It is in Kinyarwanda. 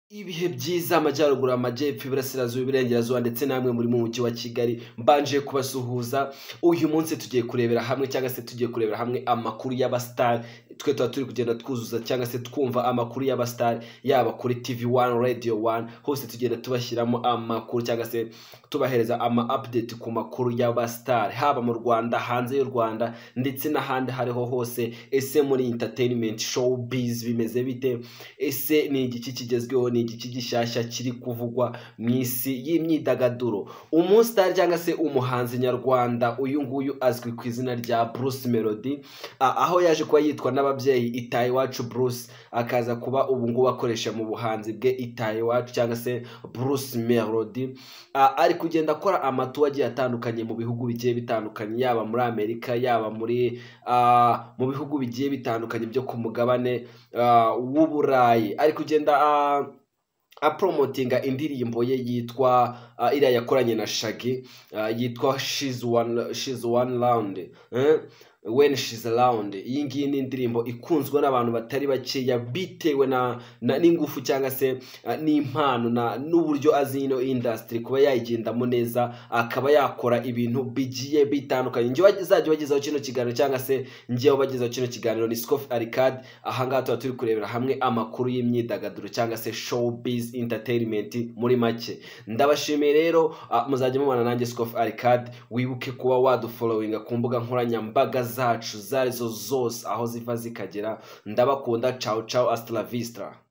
Ibihe byiza amajyaruguru, amajyepfo, iburasirazuba, iburengerazuba ndetse namwe muri mu mujyi wa Kigali mbanje kubasuhuza, uyu munsi tugiye kurebera hamwe cyangwa se tugiye kurebera hamwe amakuru y'abasitari, twe tuba turi kugenda twuzuza cyangwa se twumva amakuru y'abasitari yaba kuri TV wani, radiyo wani, hose tugenda tubashyiramo amakuru cyangwa se tubahereza ama apudeti ku makuru y'abasitari, haba mu Rwanda, hanze y'u Rwanda ndetse n'ahandi hariho hose, ese muri interinimenti showu bizi bimeze bite? Ese ni igiki kigezweho? Ni igiki gishyashya kiri kuvugwa mu isi y'imyidagaduro? Umusitari cyangwa se umuhanzi nyarwanda uyu nguyu azwi ku izina rya Bruce Melody, a- aho yaje kuba yitwa n'ababyeyi Itayewacu Bruce, akaza kuba ubu ngubu akoresha mu buhanzi bwe Itayewacu cyangwa se Bruce Melody, a- ari kugenda akora amatuwa agiye atandukanye mu bihugu bigiye bitandukanye, yaba muri Amerika, yaba muri ah, mu bihugu bigiye bitandukanye byo ku mugabane ah, w'Uburayi, ari kugenda ah, apromotinga indirimbo ye yitwa uh, iriya yakoranye na Shaggy uh, yitwa she's one, she's one round eh? when she's around iyi ngiyi ni indirimbo ikunzwe n'abantu batari bakeya bitewe na, na n'ingufu cyangwa se uh, n'impano na n'uburyo azi ino industry kuba yayigendamo neza akaba yakora ibintu bigiye bitandukanye njyewe azajya ubagezaho kino kiganiro cyangwa se njyewe ubagezaho kino kiganiro ni Scoff Arcade ahangaha tuba turi kurebera hamwe amakuru y'imyidagaduro cyangwa se showbiz entertainment muri make ndabashimiye rero ah, muzajya mubana nanjye Scoff Arcade wibuke kuba wadufollowinga ku mbuga nkoranyambaga zacu izo zose aho ziva zikagera ndabakunda ciao ciao hasta la vista